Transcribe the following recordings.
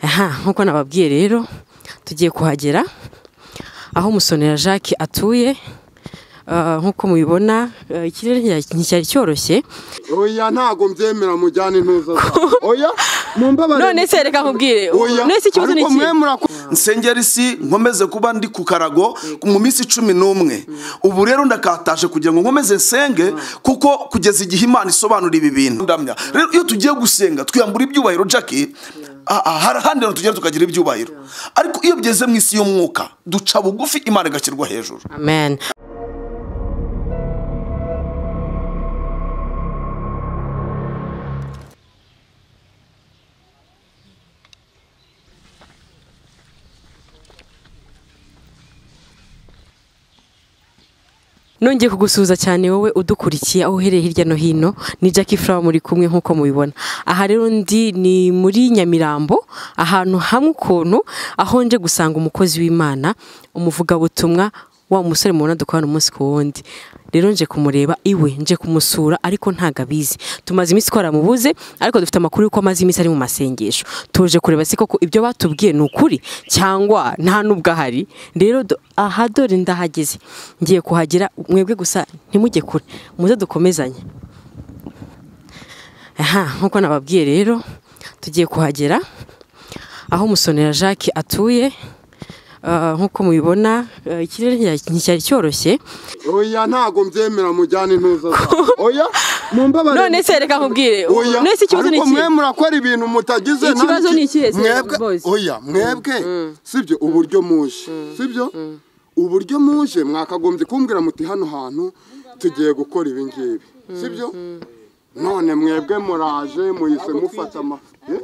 aha nk'uko nababwiye rero tugiye kuhagera aho umusonera jacques atuye Ah, nk'uko mubibona ah, ikirere ntiya- nticyari cyoroshye oya ntago mbyemera mujyane intuza zawe. oya mumbabarire none se reka nkubwire oya none se ikibazo ni ariko iki mwe muraku- nsengera isi nkomeze kuba ndi ku karago mu minsi cumi n'umwe ubu rero ndakataje kugira ngo nkomeze nsenge kuko kugeza igihe imana isobanura ibi bintu ndamya rero iyo tugiye gusenga twiyambura ibyubahiro jackie ah, ah, hari ahandi hantu tugera tukagira ibyubahiro ariko iyo bigeze mu isi y'umwuka duca bugufi imana igashyirwa hejuru amen nongeye kugusuhuza cyane wowe udukurikiye aho uhereye hirya no hino ni Jackie Flower muri kumwe nk'uko mubibona aha rero ndi ni muri Nyamirambo ahantu hamwe ukuntu aho nje gusanga umukozi w'Imana umuvugabutumwa wa musore mubona dukorana umunsi ku wundi rero nje kumureba iwe nje kumusura ariko ntago abizi tumaze iminsi twaramubuze ariko dufite amakuru y'uko amaze iminsi ari mu masengesho tuje kureba se koko ibyo batubwiye ni ukuri cyangwa nta n'ubwo ahari rero do- aha dore ndahageze ngiye kuhagera mwebwe gusa ntimujye kure muze dukomezanye aha nk'uko nababwiye rero tugiye kuhagera aho umusonera jacques atuye Ah, nk'uko mubibona ah, ikirere ntiya- nticyari cyoroshye oya ntago mbyemera mujyane intuza zawe. oya mumbabarire none se reka nkubwire oya none se ikibazo ni ariko iki mwe murakora ibintu mutagize Ikibazo nanjye- ni ikihe se, mwebwe boys? oya mwebwe sibyo uburyo muje sibyo uburyo muje mwakagombye kumbwira muti hano hantu tugiye gukora ibi ngibi sibyo none mwebwe muraje muhise mufata ama Eh?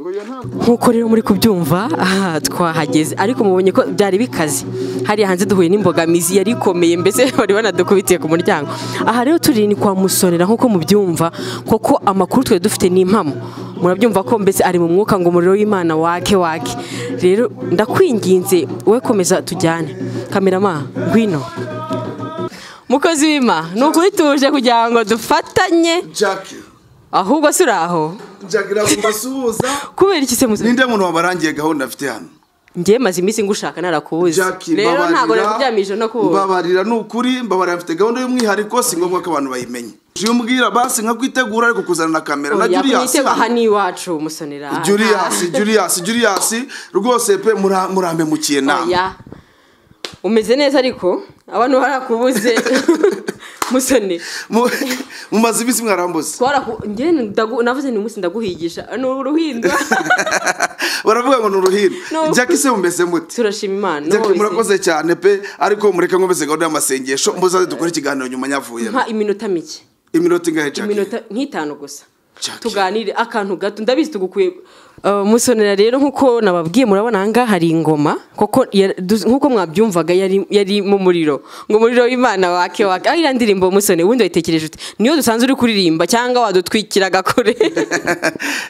oya ntabwo nk'uko rero muri kubyumva aha twahageze ariko mubonye ko byari bikaze hariya hanze duhuye n'imbogamizi yari ikomeye mbese bari banadukubitiye ku muryango aha rero turi ni kwa musonera nk'uko mubyumva koko amakuru twari dufite ni impamo murabyumva ko mbese ari mu mwuka ngo umuriro w'imana wake wake rero ndakwinginze wowe komeza tujyane kamerama ngwino mukozi w'ima ni ukuri tuje kugira ngo dufatanye jackie ahubwo si uri aho jackie nagomba suhuza kubera iki se musore ninde muntu wabarangiye gahunda afite hano njye maze iminsi ngushaka narakubuze Jackie, rero ntabwo mbabarira. nakuryamije no kubura mbabarira ni ukuri mbabarira mfite gahunda y'umwihariko si ngombwa ko abantu bayimenya iyo umbwira basi nka kwitegura ariko kuzana na kamera na Julius yakuyiteba aha hano. ni iwacu umusonera Julius Julius Julius rwose pe mura- murampemukiye nawe oya umeze neza ariko abantu barakubuze musoni Mu- mumaze iminsi mwarambuze twaraku njye ndagu- navuze ni umunsi ndaguhigisha ni uruhinda baravuga ngo ni uruhiro No. Jackie se mumeze mute turashima imana Jackie wowe se. murakoze cyane pe ariko mureke nkomeze gahunda y'amasengesho muzaze dukore ikiganiro nyuma yavuyemo mpa iminota mike iminota ingahe Jackie iminota nk'itanu gusa Jackie. tuganire akantu gato ndabizi tugukuye Uh, musonera rero nk'uko nababwiye murabona ahangaha hari ingoma koko ya- du- nk'uko mwabyumvaga yari yari mu muriro ngo umuriro w'imana wake wake aho iriya ndirimbo musone wundi wayitekereje ute niyo dusanzwe uri kuririmba cyangwa wadutwikiraga kure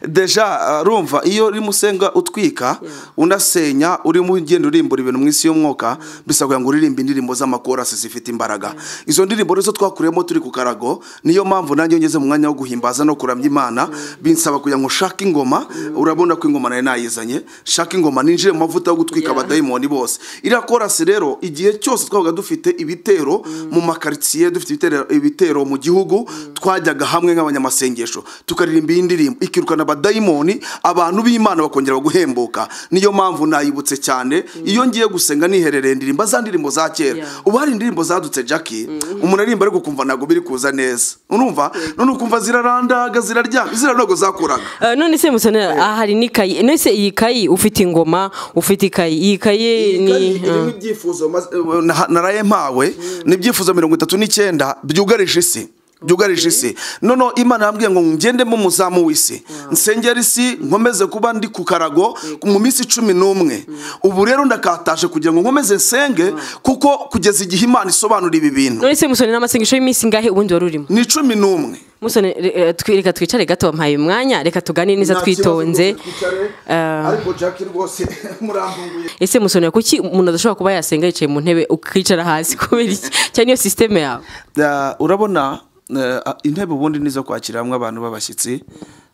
deja uh, rumva iyo urimo usenga utwika unasenya urimo ugenda urimbura ibintu mu isi y'umwuka bisabwa ngo uririmbe indirimbo z'amakorasi zifite imbaraga izo ndirimbo rero zo twakuyemo turi ku karago niyo mpamvu nanjye ngeze mu mwanya wo guhimbaza no kuramya imana binsaba kugira ngo nshake ingoma urabona ko ingoma nayo nayizanye nshake ingoma ninjire mu mavuta yo gutwika Yeah. abadayimoni bose iriya korasi rero igihe cyose twabaga dufite ibitero mu makaritsiye dufite ibitero- ibitero mu gihugu twajyaga hamwe nk'abanyamasengesho tukaririmba iyi ndirimbo ikirukana abadayimoni abantu b'imana bakongera guhembuka niyo mpamvu nayibutse cyane iyo ngiye gusenga niherereye ndirimba za ndirimbo za kera Yeah. ubu hari indirimbo zadutse jackie umuntu aririmba ariko ukumva ntabwo biri kuza neza urumva none ukumva zirarandaga ziraryama ziriya ntabwo zakuraga Uh, none se musonera aha hari n'ikayi none se iyi kayi ufite ingoma ufite ikayi iyi kayi Iyi kayi ni irimo ibyifuzo maze- eh, na- naraye mpawe ni ibyifuzo mirongo itatu n'icyenda byugarije isi byugarije isi noneho imana yambwiye ngo ngendemo umuzamu w'isi nsengera isi nkomeze kuba ndi ku karago mu minsi cumi n'umwe ubu rero ndakataje kugira ngo nkomeze nsenge kuko kugeza igihe imana isobanura ibi bintu none se musonera amasengesho y'iminsi ingahe ubundi wari urimo ni cumi n'umwe musone re- eh, twi- reka twicare gato wampaye umwanya reka tugane neza Nta kibazo twitonze rwose, twicare. Eh, ariko jackie rwose murampunguye ese musone kuki umuntu adashobora kuba yasenga yicaye mu ntebe ukicara hasi kubera iki cyane iyo sisiteme yawe Da- urabona eh, intebe ubundi nizo kwakiriramo abantu b'abashyitsi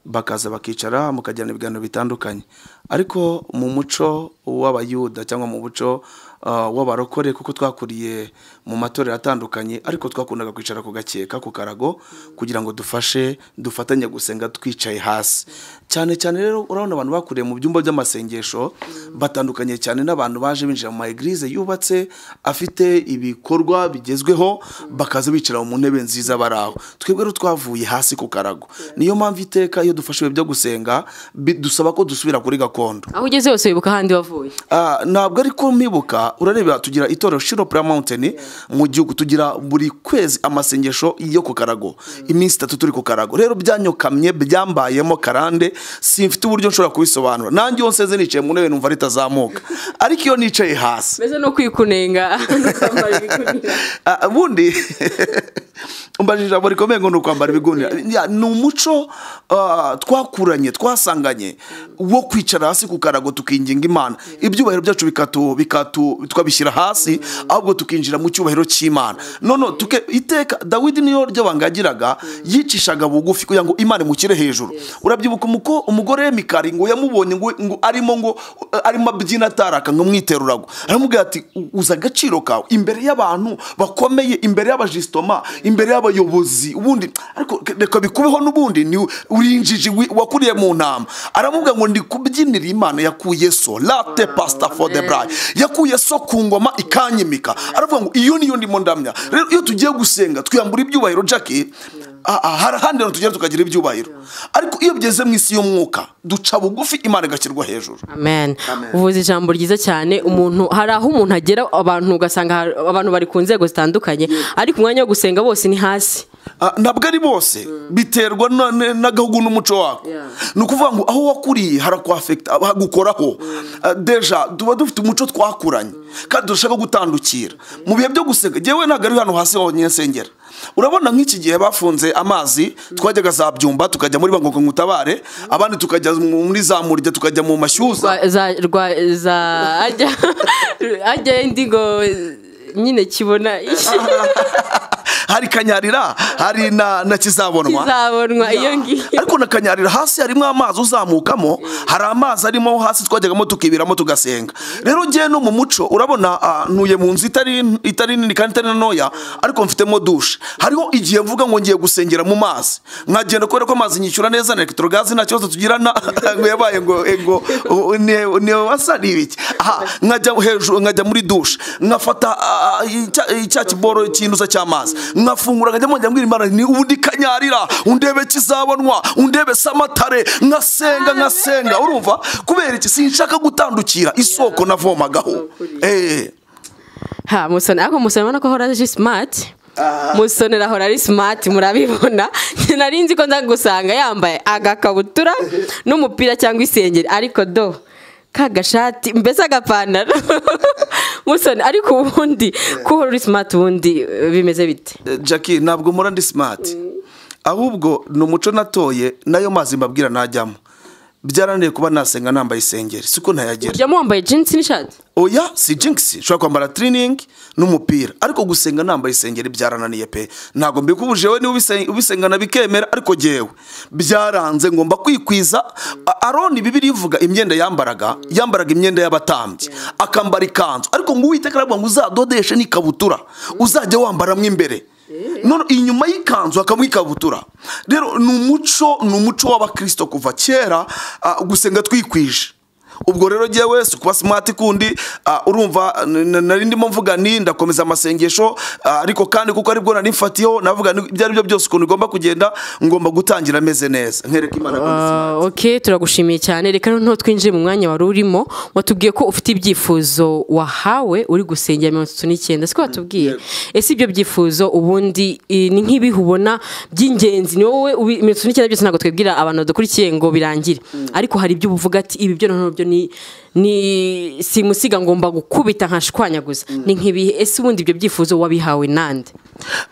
bakaza bakicara mukagirana ibiganiro bitandukanye ariko mu muco w'abayuda cyangwa mu muco ah, w'abarokore kuko twakuriye mu matorero atandukanye ariko twakundaga kwicara ku gakeka ku karago kugira ngo dufashe dufatanye gusenga twicaye hasi cyane cyane rero urabona abantu bakuriye mu byumba by'amasengesho batandukanye cyane n'abantu baje binjira mu ma eglise yubatse afite ibikorwa bigezweho bakaza bicara mu ntebe nziza bari aho twebwe rero twavuye hasi ku karago niyo mpamvu iteka iyo dufashe ibihe byo gusenga bi- dusaba ko dusubira kuri gakondo aho ugeze hose wibuka ahandi wavuye Ah, ntabwo ariko mwibuka urareba tugira itorero shiro pura mawunteni mu gihugu tugira buri kwezi amasengesho yo ku karago iminsi itatu turi ku karago rero byanyokamye byambayemo karande simfite uburyo nshobora kubisobanura nanjye iyo nseze nicaye mu ntebe numva ritazamuka ariko iyo nicaye hasi meze no kwikunenga no kwambara ibigunira Ah, ubundi umbajije ijambo rikomeye ngo ni ukwambara ibigunira Ya, ni umuco ah, twakuranye twasanganye wo kwicara hasi ku karago tukinginga imana ibyubahiro byacu bikatu bikatu twabishyira hasi ahubwo tukinjira mu cyubahiro cy'imana none tuke iteka dawidi niyo ry'abantu yagiraga yicishaga bugufi kugira ngo imana imukire hejuru urabyibuka umuko umugore we mikari ngo yamubonye ngo ngo arimo ngo eh, arimo abyina ataraka ngo mwiteruragwa aramubwira ati "U- uzi agaciro kawe imbere y'abantu bakomeye imbere y'abajisitoma imbere y'abayobozi ubundi ariko reka bikubeho n'ubundi ni urinjiji wi- wakuriye mu ntama aramubwira ngo ndi kubyinira imana yakuye so late pasita for the bride yakuye so ku ngoma ikanyimika aravuga ngo iyo niyo ndimo ndamya rero iyo tugiye gusenga twiyambura ibyubahiro jackie Ah, ah, hari ahandi hantu tugera tukagira ibyubahiro ariko iyo bigeze mu isi y'umwuka duca bugufi imana igashyirwa hejuru amen uvuze ijambo ryiza cyane umuntu hari aho umuntu agera abantu ugasanga hari- abantu bari ku nzego zitandukanye ariko umwanya wo gusenga bose ni hasi Ah, ntabwo ari bose biterwa na- na- n'agahugu n'umuco wako Yeah. ni ukuvuga ngo aho wakuriye harakwafekita hagukoraho Ah, deja tuba dufite umuco twakuranye kandi dushaka gutandukira mu bihe byo gusenga ngewe ntabwo ari hano hasi honyine nsengera urabona nk'iki gihe bafunze amazi twajyaga za byumba tukajya muri bangogo ngutabare abandi tukajya mu- muri za murya tukajya mu mashyuza Rwa- za rwa za ajya ajya ndi ngo nyine kibona iki hari kanyarira hari na, na kizabonwa kizabonwa iyo ngiyo ariko na kanyarira hasi harimo amazi uzamukamo hari amazi arimo hasi twajyagamo tukibiramo tugasenga rero ngewe no mu muco urabona ah, ntuye mu nzu itari itari nini kandi itari ntoya ariko mfitemo dushe hariho igihe mvuga ngo ngiye gusengera mu mazi nkagenda kubera ko amazi nyishyura neza na elegitorogazi nta kibazo tugirana ngo yabaye ngo eh, ngo u- ne- ne wasa ni ibiki aha nkajya hejuru nkajya muri dushe nkafata ah, icya- icya kiboro cy'intuza cy'amazi nkafungura nkajya mongera mbwira imana ni ubundi kanyarira undebe kizabonwa undebe samatare nkasenga nkasenga urumva kubera iki sinshaka gutandukira isoko navomagaho eh ha musoni ariko musoni ubona ko ahora ari simati musonera ahora ari simati murabibona nari nzi ko nza gusanga yambaye agakabutura n'umupira cyangwa isengeri ariko do kagashati mbese agapantaro musoni ariko ubundi kuba uri simati ubundi eh, bimeze bite Eh, Jackie ntabwo mpora ndi smart ahubwo ni umuco natoye nayo mazi mbabwira najyamo byarananiye kuba nasenga nambaye isengeri siko ntayagera uryamo wambaye jinsi n'ishati oya si jinx ushobora kwambara tiriningi n'umupira ariko gusenga nambaye isengeri byarananiye pe ntabwo mbikubujije we niba ubisen- ubisengana bikemera ariko ngewe byaranze ngomba kwikwiza A- aroni bibiri ivuga imyenda yambaraga yambaraga imyenda y'abatambyi akambara ikanzu ariko ngo uwiteka aravuga ngo uzadodeshe n'ikabutura uzajya wambaramo imbere none inyuma y'ikanzu hakabamo ikabutura rero ni umuco ni umuco w'abakirisito kuva kera ah, gusenga twikwije ubwo rero ngewe si kuba simati kundi ah, urumva n- n- nari ndimo mvuga ni ndakomeza amasengesho ah, ariko kandi kuko aribwo nari mfatiyeho navuga ni- ibyo aribyo byose ukuntu igomba kugenda ngomba gutangira ameze neza nkereka imana ko ndi Ah, ok turagushimiye cyane reka noneho twinjire mu mwanya wari urimo watubwiye ko ufite ibyifuzo wahawe uri gusengera mirongo itatu n'icyenda siko watubwiye ese ibyo byifuzo ubundi eh, ni nk'ibihe ubona by'ingenzi ni wowe ubi- mirongo itatu n'icyenda byose ntabwo twibwira abantu badukurikiye ngo birangire ariko hari ibyo uvuga ati ibi byo noneho byo ni ni simusiga ngomba gukubita nkashwanyaguza ni nk'ibihe ese ubundi ibyo byifuzo wabihawe nande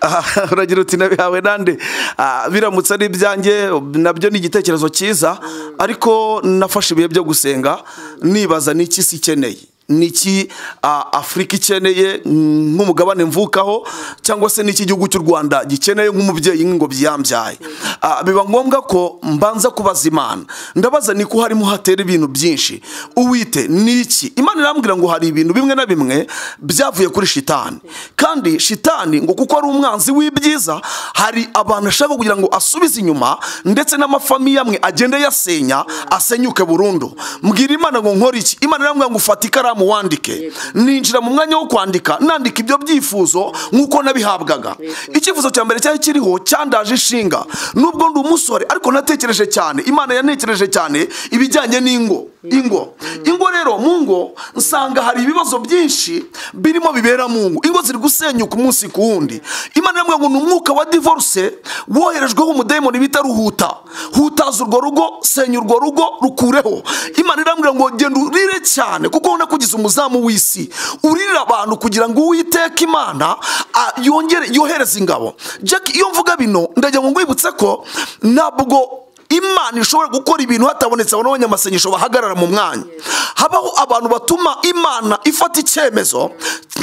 Aha, uragira uti nabihawe nande Ah, biramutse ari ibyanjye nabyo ni igitekerezo cyiza ariko nafashe ibihe byo gusenga nibaza n'iki si ikeneye niki ah, afurika ikeneye mm, nk'umugabane mvukaho cyangwa se n'iki igihugu cy'u rwanda gikeneye nk'umubyeyi nk'ingobyi yambyaye Ah, biba ngombwa ko mbanza kubaza imana ndabaza ni ko harimo hatera ibintu byinshi uwite niki imana irambwira ngo hari ibintu bimwe na bimwe byavuye kuri shitani kandi shitani ngo kuko ari umwanzi w'ibyiza hari abantu ashaka kugira ngo asubize inyuma ndetse n'amafamiye amwe agende yasenya asenyuke burundu mbwira imana ngo nkore iki imana irambwira ngo ufate ikaramu wandike ninjira mu mwanya wo kwandika nandika ibyo byifuzo nk'uko nabihabwaga icyifuzo cya mbere cyari kiriho cyandaje inshinga nubwo ndi umusore ariko natekereje cyane imana yanekereje cyane ibijyanye n'ingo ingo ingo rero mu ngo nsanga hari ibibazo byinshi birimo bibera mu ngo ingo ziri gusenyuka umunsi ku wundi imana iramubwira ngo ni umwuka wa divorce woherejweho umudayimoni bita ruhuta hutaza urwo rugo senya urwo rugo rukureho imana irambwira ngo genda urire cyane kuko ubona ko ugize umuzamu w'isi uririra abantu kugira ngo uwiteka imana a- yongere yohereze ingabo jack iyo mvuga bino ndagira ngo ngwibutse ko ntabwo imana ishobora gukora ibintu hatabonetse abantu b'abanyamasengesho bahagarara mu mwanya habaho abantu batuma imana ifata icyemezo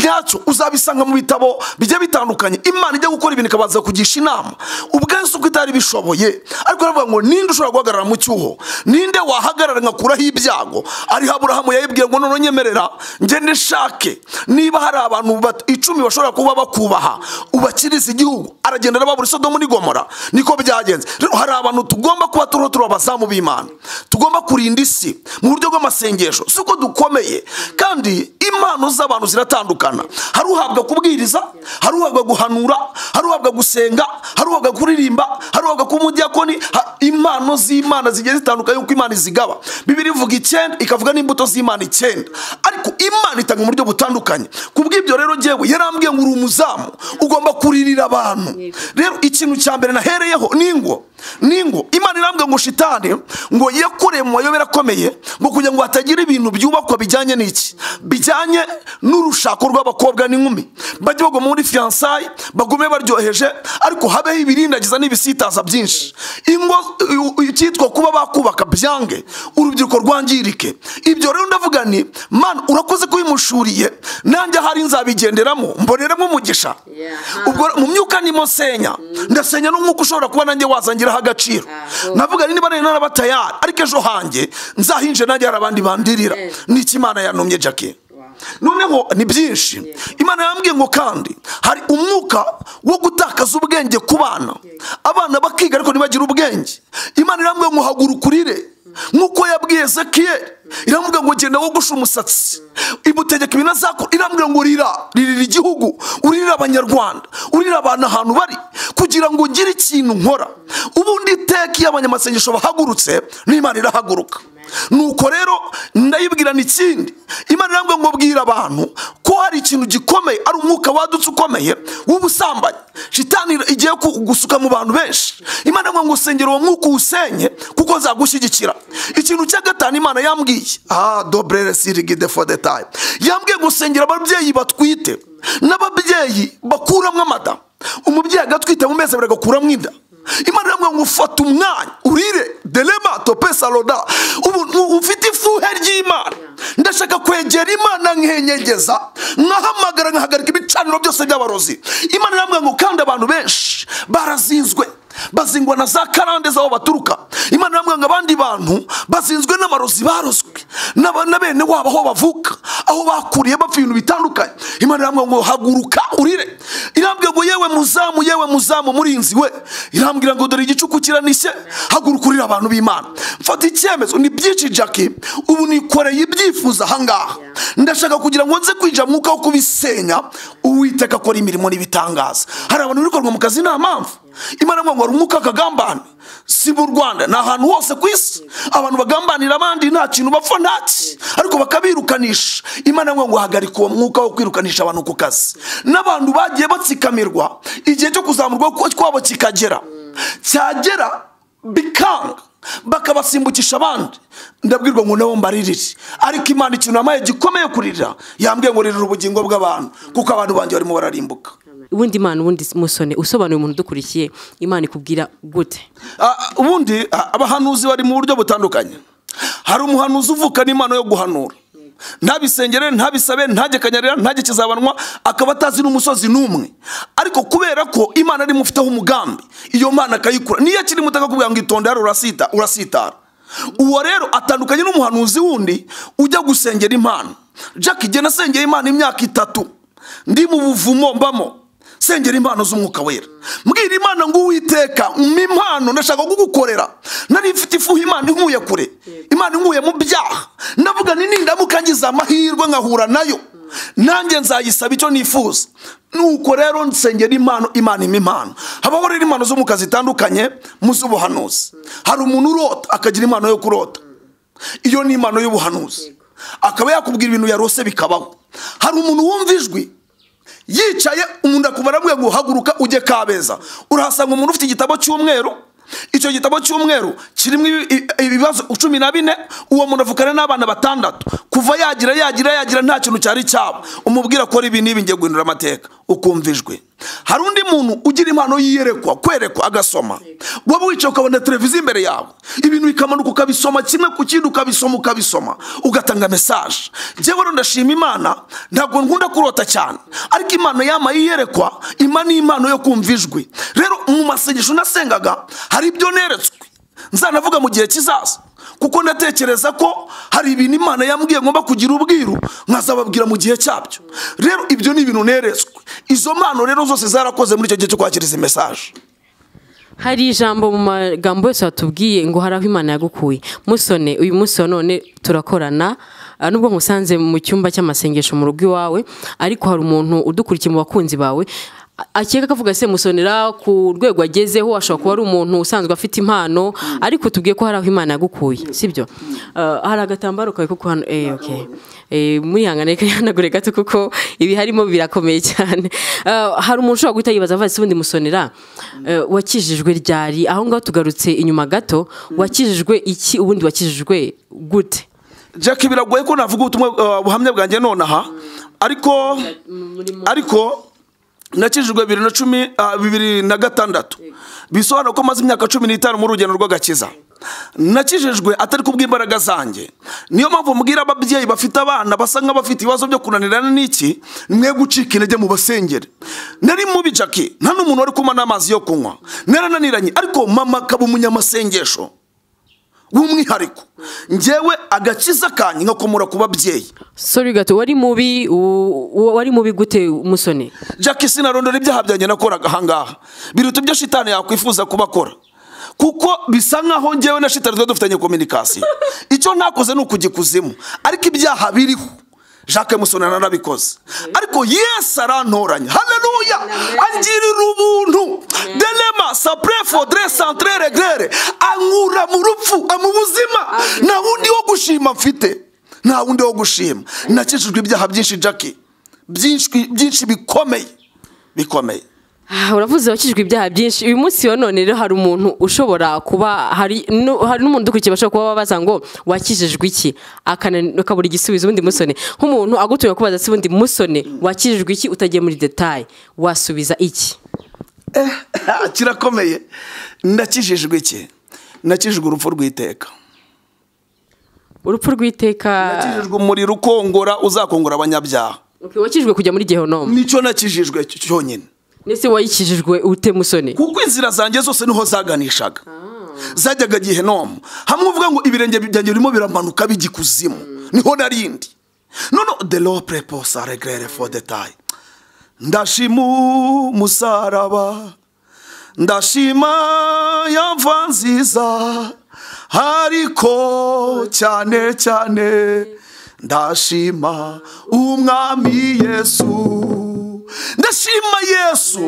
nyacyo uzabisanga mu bitabo bigiye bitandukanye imana ijya gukora ibintu ikabanza kugisha inama ubwo Yesu uko itari bishoboye ariko aravuga ngo ninde ushobora guhagarara mu cyuho ninde wahagarara nkakuraho ibyago ariho aburahamu yayibwiye ngo none nyemerera ngende nshake niba hari abantu bat- icumi bashobora kuba bakubaha ubakiriza igihugu aragenda arababura isodomu n'igomora niko byagenze rero hari abantu tugomba kuba turiho turi abazamu b'imana tugomba kurinda isi mu buryo bw'amasengesho si uko dukomeye kandi impano z'abantu ziratandukana hari uhabwa kubwiriza hari uhabwa guhanura hari uhabwa gusenga hari uhabwa kuririmba hari uhabwa kuba umudiyakoni ha- impano z'imana zigiye zitandukanye uko imana izigaba bibiri ivuga icyenda ikavuga n'imbuto z'imana icyenda ariko imana itanga mu buryo butandukanye ku bw'ibyo rero ngewe yarambwiye ngo uri umuzamu ugomba kuririra abantu rero ikintu cya mbere nahereyeho ni ingo ningo imana irambwira ngo shitane ngo yakoreye mu mayobera akomeye ngo kugira ngo hatagira ibintu byubakwa bijyanye n'iki bijyanye n'urushako rw'abakobwa n'inkumi bajye bagwa muri fiyansayi bagume baryoheje ariko habeho ibirindagiza n'ibisitaza byinshi ingo i- i- icyitwa kuba bakubaka byange urubyiruko rwangirike ibyo rero ndavuga ni man urakoze ko ubimushuriye nanjye ahari nzabigenderamo mboneramo umugisha Yeah. ubwo mu myuka nimo nsenya ndasenya n'umwuka ushobora kuba nanjye wazangiraho agaciro Aho. navuga niba rero naraba tayari ariko ejo hanjye nzahinje nanjye hari abandi bandirira Yes. niki imana yanomye jackie noneho ni byinshi imana yambwiye ngo kandi hari umwuka wo gutakaza ubwenge ku bana abana bakiga ariko ntibagire ubwenge imana irambwiye ngo haguruka urire nk'uko yabwiye ezekiyeli iramubwira ngo genda wogoshe umusatsi imutegeka ibintu azakora irambwira ngo rira ririra igihugu urira abanyarwanda urira abantu ahantu bari kugira ngo ugire ikintu nkora ubundi iteka iyo abanyamasengesho bahagurutse n'imana irahaguruka nuko rero ndayibwira n'ikindi imana irambwira ngo bwira abantu ko hari ikintu gikomeye ari umwuka wadutse ukomeye w'ubusambanyi shitani igiye ku- gusuka mu bantu benshi imana irambwira ngo usengera uwo mwuka uwusenye kuko nzagushyigikira ikintu cya gatanu imana yambwiye ah dobrere sirigide for the time yambwiye gusengera ababyeyi batwite n'ababyeyi bakuramo amata umubyeyi agatwita mu mezi abiri agakuramo inda imana iramubwira ngo ufata umwanya urire delema topesa roda ubu u- ufite ifuhe ry'imana ndashaka kwegera imana nkenyegeza nkahamagara nkahagarika ibicaniro byose by'abarozi imana iramubwira ngo kandi abantu benshi barazinzwe bazingwa na za karande z'aho baturuka imana iramubwira ngo abandi bantu bazinzwe n'amarozi barozwe n'aba- na bene wabo aho bavuka aho bakuriye bapfa ibintu bitandukanye imana irambwira ngo haguruka urire irambwira ngo yewe muzamu yewe muzamu murinzi we irambwira ngo dore igicuku kiranishye haguruka urire abantu b'imana mfata icyemezo ni byinshi jackie ubu nikoreye ibyifuzo ahangaha ndashaka kugira ngo nze kwinjira mu mwuka wo kubisenya uwiteka akora imirimo n'ibitangaza hari abantu birukanwa mu kazi nta mpamvu imana ivuga ngo hari umwuka kagambane si mu rwanda ni ahantu hose ku isi abantu bagambanira abandi nta kintu bapfa ntaki ariko bakabirukanisha imana ivuga ngo hagarika uwo mwuka wo kwirukanisha abantu ku kazi n'abantu bagiye batsikamirwa igihe cyo kuzamurwa kwa- kwabo kikagera cyagera bikanga bakabasimbukisha abandi ndabwirwa ngo nabo mbaririre ariko imana ikintu yamaye gikomeye kuririra yambwiye ngo ririra ubugingo bw'abantu kuko abantu banjye barimo bararimbuka ubundi imana ubundi musone usobanura umuntu udukurikiye imana ikubwira gute Ah, ah, ubundi ah, abahanuzi bari mu buryo butandukanye hari umuhanuzi uvuka n'impano yo guhanura ntabisengere ntabisabe ntagekanyarira ntagekizabanwa akaba atazi n'umusozi n'umwe ariko kubera ko imana ari mufiteho umugambi iyo mana akayikura niyo akiri muto akakubwira ngo itonde hano urasita urasitara uwo rero atandukanye n'umuhanuzi wundi ujya gusengera imana jack igena asengera imana imyaka itatu ndi mu buvumo mbamo sengera impano z'umwuka wera mbwira imana ngo uwiteka umpe impano ndashaka kugukorera nari mfite ifuha imana inkuye kure imana inkuye mu byaha ndavuga ni nindamuka ngize amahirwe nkahura nayo nanjye nzayisaba icyo nifuza nuko rero nsengera impano imana impa impano habaho rero impano zo mu kazi zitandukanye mu z'ubuhanuzi hari umuntu urota akagira impano yo kurota iyo ni impano y'ubuhanuzi akaba yakubwira ibintu yarose bikabaho hari umuntu wumva ijwi yicaye umuntu akubara aramubwira ngo uhaguruka ujye kabeza urahasanga umuntu ufite igitabo cy'umweru icyo gitabo cy'umweru kirimo ibibazo cumi na bine uwo muntu avukana n'abana batandatu kuva yagira yagira yagira nta kintu cyari cyabo umubwira ko ibi n'ibi ngiye guhindura amateka ukumvijwe hari undi muntu ugira impano yiyerekwa kwerekwa agasoma waba wicaye ukabona televiziyo imbere yawe ibintu bikamanuka ukabisoma kimwe ku kindi ukabisoma ukabisoma ugatanga mesaje njyewe rero ndashima imana ntabwo nkunda kurota cyane ariko imana yama yiyerekwa ima ni impano yo kumva ijwi rero mu masengesho nasengaga hari ibyo neretswe nzanavuga mu gihe kizaza kuko ndatekereza ko hari ibintu imana yambwiye ngomba kugira ubwiru nkazababwira mu gihe cyabyo rero ibyo ni ibintu neretswe izo mpano rero zose zarakoze muri icyo gihe cyo kwakira izi mesaje hari ijambo mu magambo yose watubwiye ngo hari aho imana yagukuye musone uyu munsi wa none turakorana nubwo musanze mu cyumba cy'amasengesho mu rugo iwawe ariko hari umuntu udukurikiye mu bakunzi bawe akeka akavuga se musonera ku rwego agezeho ashobora kuba ari umuntu usanzwe afite impano ariko tubwiye ko hari aho imana yagukuye sibyo hari agatambaro kawe kuko hano eee oke murihangane kanyanagure gato kuko ibi harimo birakomeye cyane hari umuntu ushobora guhita yibaza avuga ubundi musonera wakijijwe ryari aho ngaho tugarutse inyuma gato wakijijwe iki ubundi wakijijwe gute jack biragoye ko navuga ubutumwa buhamya bwanjye nonaha ariko ariko nakijijwe bibiri na cumi bibiri na gatandatu bisobanura ko maze imyaka cumi n'itanu muri urugendo rw'agakiza nakijijwe atari kubw'imbaraga zanjye niyo mpamvu mbwira ababyeyi bafite abana basa nk'abafite ibibazo byo kunanirana n'iki mwe gucika intege mu basengere nari mubi jackie nta n'umuntu wari kunywa n'amazi yo kunywa narananiranye ariko mama akaba umunyamasengesho w'umwihariko ngewe agakiza kanyu nkakomora ku babyeyi sori gato wari mubi u- wari mubi gute musone jack sinarondora ibyaha byanjye nakoraga ahangaha biruta ibyo shitani yakwifuza kuba akora kuko bisa nkaho ngewe na shitani tuba dufitanye kominikasiyo icyo ntakoze ni ukujya ikuzimu ariko ibyaha biriho jacques musona narabikoze ariko yesu arantoranya haleluya angirira ubuntu denema sapure fodre santire regrere ankura mu rupfu amu buzima nta wundi wo gushima mfite nta wundi wo gushima nakijijwe ibyaha byinshi jackie byinshi byinshi bikomeye bikomeye Ah, uravuze wakijwe ibyaha byinshi uyu munsi wa none rero hari umuntu ushobora kuba hari nu- hari n'umuntu udukurikiye bashobora kuba babaza ngo wakijijwe iki Akana- akabura igisubizo ubundi musone nk'umuntu agutumye kubaza se ubundi musone wakijijwe iki utagiye muri detaye wasubiza iki kirakomeye ndakijijwe iki nakijijwe urupfu rw'iteka urupfu rw'iteka nakijijwe umuriro ukongora uzakongora abanyabyaha Okay, wakijijwe kujya muri gehinomu nicyo nakijijwe cyo- cyonyine ndetse wakijijwe ute musone kuko inzira zanjye zose niho zaganishaga zajyaga gihenomu hamwe uvuga ngo ibirenge byanjye birimo biramanuka bijya ikuzimu niho narindi nono de lo preposa regrere fo detaye ndashima umusaraba ndashima ya mva nziza ariko cyane cyane ndashima umwami yesu ndashima yesu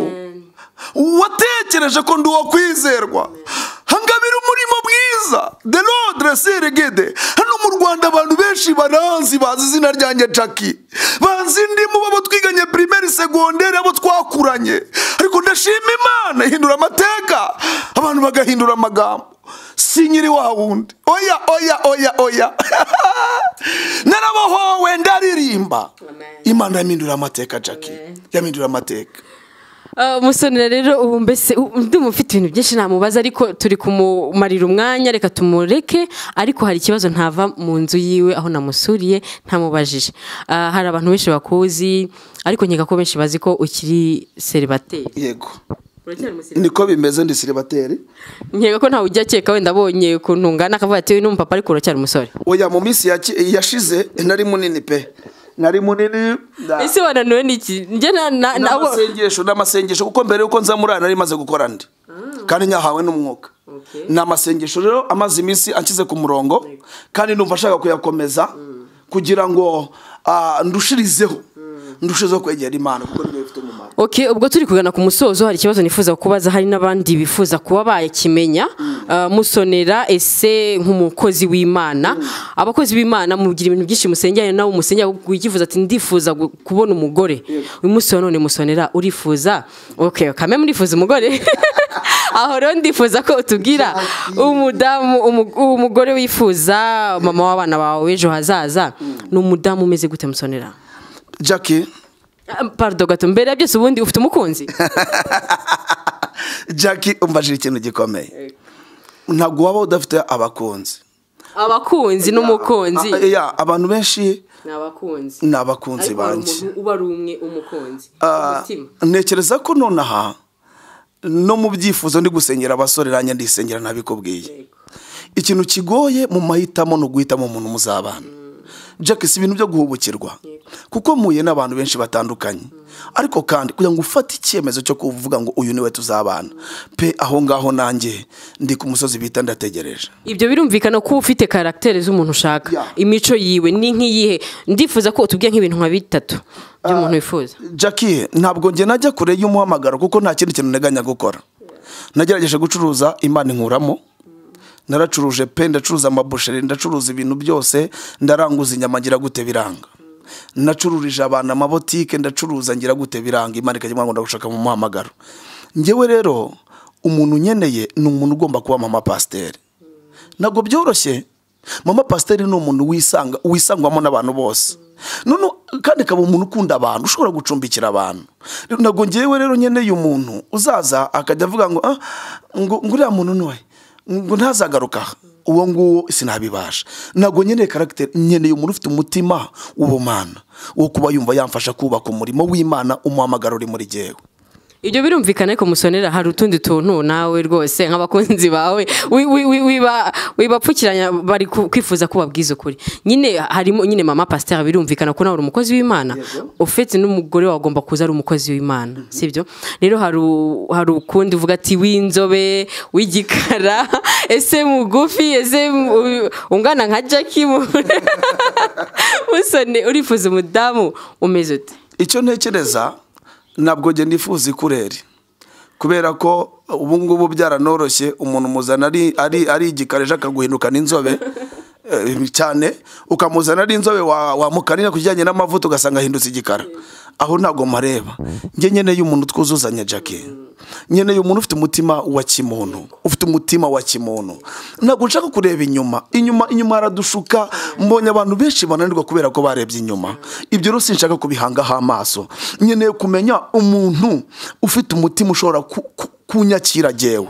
watekereje ko ndi uwo kwizerwa hangabira umurimo mwiza the lodre serigede hano mu rwanda abantu benshi baranzi bazi izina ryanjye jackie banzi ndimo abo twiganye pirimeri segonderi abo twakuranye ariko ndashima imana ihindura amateka abantu bagahindura amagambo si nyiri wa wundi oya oya oya oya narabohowe ndaririmba imana yamindura amateka jackie yamindura amateka musonera rero ubu mbese ndumva ufite ibintu byinshi namubaza ariko turi kumumarira umwanya reka tumureke ariko hari ikibazo ntava mu nzu yiwe aho namusuriye ntamubajije Ah, hari abantu benshi bakuzi ariko nkeka ko benshi bazi ko ukiri seribateri yego niko bimeze ndi siribateri nkeka ko ntawe ujya akeka wenda abonye ukuntu ungana akavuga ati uyu ni umupapa ariko uracyari umusore oya mu minsi yaki- yashize nari munini pe nari munini na- ese wananiwe n'iki njye na- na- na- abo- n'amasengesho n'amasengesho kuko mbere y'uko nza muri aya nari maze gukora ndi kandi nyahawe n'umwuka Okay. ni amasengesho rero amaze iminsi akize ku murongo kandi numva ashaka kuyakomeza kugira ngo ah, ndushirizeho ndushirizeho kwegera imana kuko niyo ifite umumaro Ok ubwo turi kugana ku musozo hari ikibazo nifuza kubaza hari n'abandi bifuza kuba bakimenya Ah, musonera ese nk'umukozi w'imana abakozi b'imana mugira ibintu byinshi musengera nawe umusengera wikifuza ati ndifuza gu- kubona umugore uyu munsi wa none musonera urifuza ok kame murifuza umugore aho rero ndifuza ko utubwira umudamu umu- umugore wifuza mama w'abana bawe w'ejo hazaza ni umudamu umeze gute musonera jackie Ah, pardon gato mbere ya byose ubundi ufite umukunzi jackie umbajije ikintu gikomeye ntabwo waba udafite abakunzi abakunzi n'umukunzi Ah, yeah, abantu benshi ni abakunzi ni abakunzi ariko hari banjye umuntu uba ari umwe umukunzi Ah, umutima ntekereza ko nonaha no mu byifuzo ndi gusengera abasore nanjye ndisengera ntabikubwiye ikintu kigoye mu mahitamo ni uguhitamo umuntu muzabana jack si ibintu byo guhubukirwa kuko muhuye n'abantu benshi batandukanye ariko kandi kugira ngo ufate icyemezo cyo kuvuga ngo uyu niwe tuzabana pe aho ngaho nanjye ndi ku musozi bita ndategereje ibyo birumvikana ko uba ufite karagitere z'umuntu ushaka Yeah. imico yiwe ni nk'iyihe ndifuza ko utubwiye nk'ibintu nka bitatu by'umuntu wifuza Jackie ntabwo njye najya kure y'umuhamagaro kuko nta kindi kintu nteganya gukora nagerageje gucuruza imana inkuramo naracuruje pe ndacuruza amabusheri ndacuruza ibintu byose ndaranguza inyama ngira gute biranga nacururije abantu amabotike ndacuruza ngira gute biranga imana ikajya ngo ndagushaka mu muhamagaro njyewe rero umuntu unyeneye ni umuntu ugomba kuba mama pasiteri ntabwo byoroshye mama pasiteri ni umuntu wisanga wisangwamo n'abantu bose none kandi akaba umuntu ukunda abantu ushobora gucumbikira abantu Rero ntabwo ngewe rero nkeneye umuntu uzaza akajya avuga ngo "Ah, ngo ngo uriya muntu ni we ngo ntazagaruka aha." uwo nguwo sinabibasha ntabwo nkeneye karagiteri nkeneye umuntu ufite umutima w'ubumana wo kuba yumva yamfasha kubaka umurimo w'imana umuhamagaro uri muri jyewe ibyo birumvikana ariko musonera hari utundi tuntu nawe rwose nk'abakunzi bawe wi- wi- wi- wiba- wibapfukiranya bari ku- kwifuza ko babwiza ukuri nyine harimo nyine mama pasiteri birumvikana ko nawe uri umukozi w'imana ufite n'umugore wawe agomba kuza ari umukozi w'imana sibyo rero hari u- hari ukundi uvuga ati w'inzobe w'igikara ese mugufi ese mu- ungana nka jackie mu- musone urifuza umudamu umeze ute icyo ntekereza ntabwo njye nifuza ikureri kubera ko ubu ngubu byaranoroshye umuntu umuzana ari ari ari igikara ejo akaguhindukana inzobe eh, cyane ukamuzana ari inzobe wa- wamukanira ku kijyanye n'amavuta ugasanga ahindutse igikara aho ntabwo mareba njye nkeneye umuntu twuzuzanya jackie nkeneye umuntu ufite umutima wa kimuntu ufite umutima wa kimuntu ntabwo nshaka kureba inyuma inyuma inyuma haradushuka mbonye abantu benshi bananirwa kubera ko barebye inyuma ibyo rero sinshaka kubihangaho amaso nkeneye kumenya umuntu ufite umutima ushobora ku- ku- kunyakira jyewe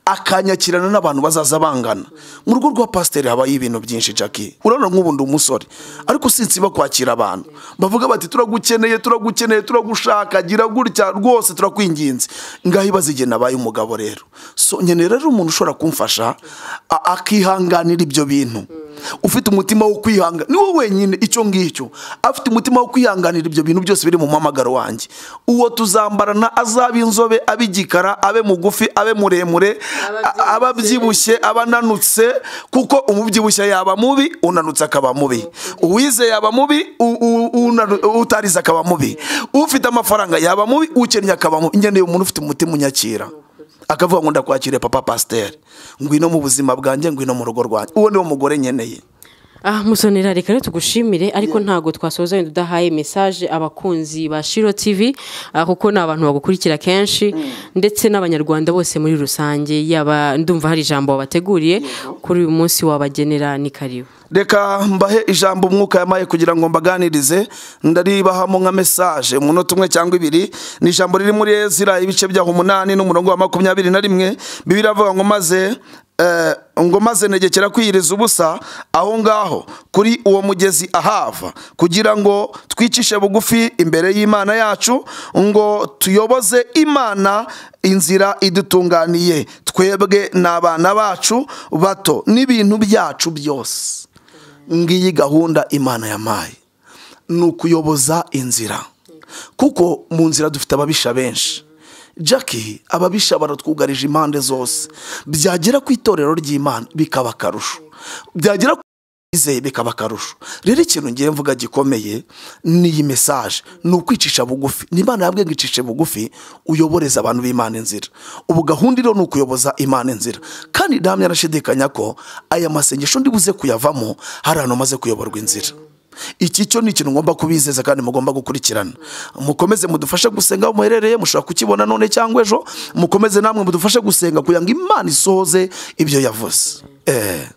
akanyakirana n'abantu bazaza bangana mu rugo rwa pasiteri habayo ibintu byinshi jackie urabona nk'ubu ndi umusore ariko sinsiba kwakira abantu bavuga bati turagukeneye turagukeneye turagushaka gira gutya rwose turakwinginze ngaho ibaze igihe nabaye umugabo rero so nkeneye rero umuntu ushobora kumfasha a- akihanganira ibyo bintu ufite umutima wo kwihanga niwo wenyine icyo ngicyo afite umutima wo kwihanganira ibyo bintu byose biri mu muhamagaro wanjye uwo tuzambarana azabe inzobe abe igikara abe mugufi abe muremure a- aba abyibushye aba ananutse kuko umubyibushye yaba mubi unanutse akaba mubi uwize yaba mubi u- u- unanu- utarize akaba mubi ufite amafaranga yaba mubi ukennye akaba mubi ngeneye umuntu ufite umutima unyakira akavuga ngo ndakwakire papa pasiteri ngwino mu buzima bwanjye ngwino mu rugo rwanjye uwo niwo mugore nkeneye aha musonera reka rero tugushimire ariko ntabwo twasoza wenda udahaye mesaje abakunzi ba shiro tv ah, kuko ni abantu bagukurikira kenshi ndetse n'abanyarwanda bose muri rusange yaba ndumva hari ijambo wabateguriye kuri uyu munsi wabagenera ni karibu reka mbahe ijambo umwuka yamaye kugira ngo mbaganirize ndaribahamo nka mesaje umunota umwe cyangwa ibiri ni ijambo riri muri ezira ibice byaho umunani n'umurongo wa makumyabiri na rimwe bibiri avuga ngo maze eh, ngo maze negekera kwiyiriza ubusa aho ngaho kuri uwo mugezi ahava kugira ngo twicishe bugufi imbere y'imana yacu ngo tuyoboze imana inzira idutunganiye twebwe n'abana bacu bato n'ibintu byacu byose ngiyi gahunda imana yampaye ni ukuyoboza inzira kuko mu nzira dufite ababisha benshi jackie ababisha baratwugarije impande zose byagera ku itorero ry'imana bikaba akarusho byagera ku izeye bikaba akarusho rero ikintu ngiye mvuga gikomeye ni iyi mesaje ni ukwicisha bugufi ni imana yabwiye ngo icishe bugufi uyoboreza abantu b'imana inzira ubu gahunda iriho ni ukuyoboza imana inzira kandi ndahamya arashidikanya ko aya masengesho ndibuze kuyavamo hari ahantu maze kuyoborwa inzira iki cyo ni ikintu ngomba kubizeza kandi mugomba gukurikirana mukomeze mudufashe gusenga aho muherereye mushobora kukibona none cyangwa ejo mukomeze namwe mudufashe gusenga kugira ngo imana isohoze ibyo yavuze Eh,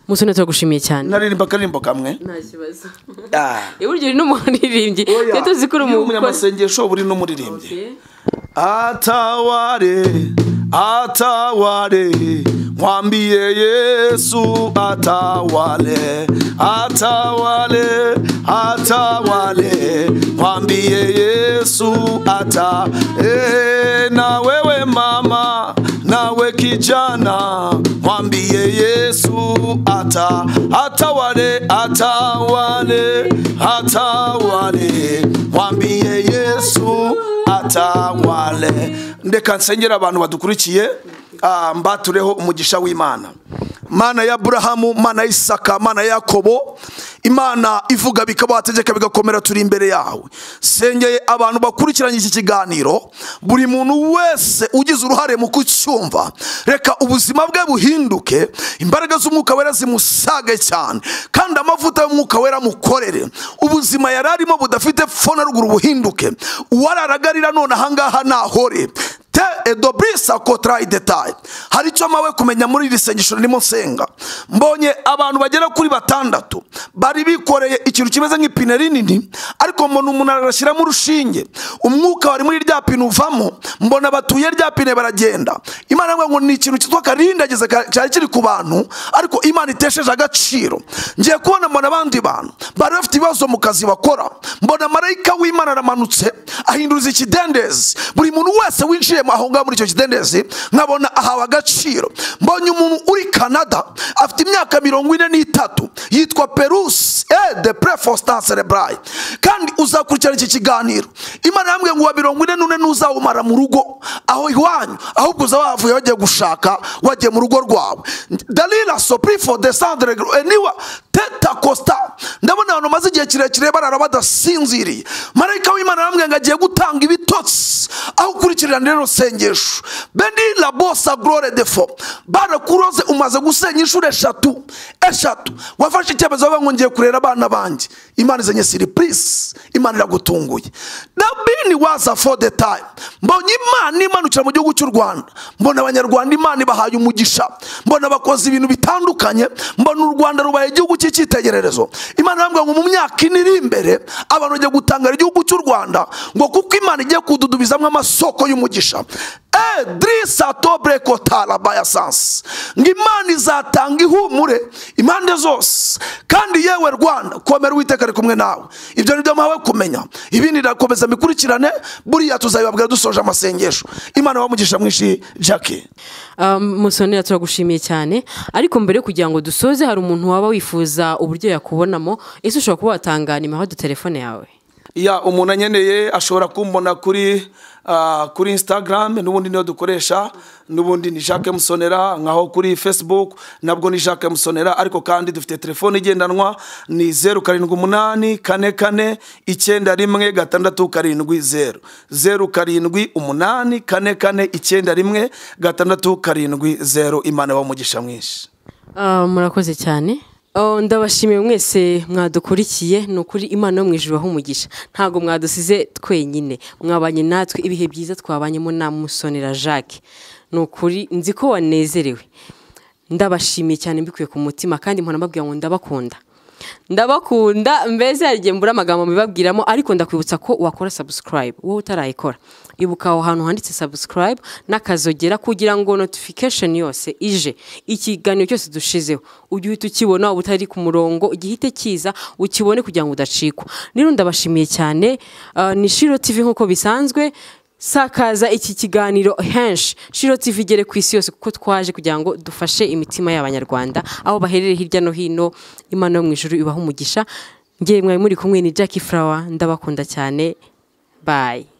musonera turagushimiye cyane naririmba akaririmbo kamwe nta kibazo Ah. iburyo uri n'umuririmbyi Oya, tujya tuzikora iyo umukozi umunyamasengesho buri n'umuririmbyi ataware ataware mwambie yesu atawale atawale atawale mwambie yesu ata e, na wewe mama nawe kijana mwambie yesu ata atawale atawale atawale mwambie yesu atawale ndeka nsengera abantu badukurikiye ah, mbatureho umugisha w'imana mana ya aburahamu mana ya isaka mana ya yakobo imana ivuga bikabategeka bigakomera turi imbere yawe sengeye abantu bakurikiranye iki kiganiro buri muntu wese ugize uruhare mu kucyumva reka ubuzima bwe buhinduke imbaraga z'umwuka wera zimusage cyane kandi amavuta y'umwuka wera amukorere ubuzima yari arimo budafite pfo na ruguru buhinduke uwararagarira none ahangaha nahore te edobrisa kotrayi detaye hari icyo mpawe kumenya muri iri sengesho ririmo nsenga mbonye abantu bagera kuri batandatu bari bikoreye ikintu kimeze nk'ipine rinini ariko mbona umuntu arashyiramo urushinge umwuka wari muri rya pine uvamo mbona batuye rya pine baragenda imana ivuga ngo ni ikintu cyitwa karindageze ka- cyari kiri ku bantu ariko imana itesheje agaciro ngiye kubona mbona abandi bantu bari bafite ibibazo mu kazi bakora mbona marayika w'imana aramanutse ahinduriza ikidendezi buri muntu wese winjiye aho ngaho muri icyo kidendezi nkabona ahawe agaciro mbonye umuntu uri canada afite imyaka mirongo ine n'itatu yitwa perus e de prefostan cerebraye kandi uzakurikirana iki kiganiro imana yambwiye ngo wa mirongo ine n'une ntuzawumara mu rugo aho iwanyu ahubwo uza wavuye wagiye gushaka wagiye mu rugo rwawe dalila soprifo desandre eniwa teta costa ndabona abantu bamaze igihe kirekire barara badasinziriye marayika w'imana arambwira ngo agiye gutanga ibitotsi aho ukurikirana rero sengesho beni labosa glore defo barakuroze umaze gusenya inshuro eshatu eshatu wafashe icyemezo bavuga ngo ngiye kurera abana banjye imana izanye siripurisi imana iragutunguye dabini waza fo detaye mbonye imana imanukira mu gihugu cy'u rwanda mbona abanyarwanda imana ibahaye umugisha mbona bakoze ibintu bitandukanye mbona u rwanda rubaye igihugu cy'icyitegererezo imana irambwira ngo mu myaka ine iri imbere abantu bagiye gutangara igihugu cy'u rwanda ngo kuko imana igiye kududubizamo amasoko y'umugisha edrisa tobre kotara bayasansi ngo imana izatanga ihumure impande zose kandi yewe rwanda komera uwiteka ari kumwe nawe ibyo ni byo mpawe kumenya ibindi irakomeza mikurikirane buriya tuzabibabwira dusoje amasengesho imana wamugisha mwinshi jackie musonera turagushimiye cyane ariko mbere yo kugira ngo dusoze hari umuntu waba wifuza uburyo yakubonamo ese ushobora kuba watanga nimero ya telefone yawe ya umuntu anyeneye ashobora kumbona kuri ah, kuri instagram n'ubundi niyo dukoresha n'ubundi ni jacques musonera nkaho kuri facebook nabwo ni jacques musonera ariko kandi dufite telefone igendanwa ni zeru karindwi umunani kane kane icyenda rimwe gatandatu karindwi zeru zeru karindwi umunani kane kane icyenda rimwe gatandatu karindwi zeru imana ibahe umugisha mwinshi Ah, murakoze cyane Oh, ndabashimiye mwese mwadukurikiye ni ukuri imana yo mu ijuru aho umugisha ntabwo mwadusize twenyine mwabanye natwe ibihe byiza twabanyemo na musonera jacques ni ukuri nzi ko wanezerewe ndabashimiye cyane mbikuye ku mutima kandi mpora mbabwira ngo ndabakunda ndabakunda mbese hari igihe mbura amagambo mbibabwiramo ariko ndakwibutsa ko wakora subscribe wowe utarayikora ibuka aho hantu handitse subscribe n'akazogera kugira ngo notification yose ije ikiganiro cyose dushizeho ujye uhita ukibona waba utari ku murongo gihite kiza ukibone kugira ngo udacikwa rero ndabashimiye cyane Ah, ni shiro tv nk'uko bisanzwe sakaza iki kiganiro henshi shiro tv igere ku isi yose kuko twaje kugira ngo dufashe imitima y'abanyarwanda aho baherereye hirya no hino imana yo mu ijuru ibaha umugisha ngewe mwari muri kumwe ni jackie flower ndabakunda cyane bayi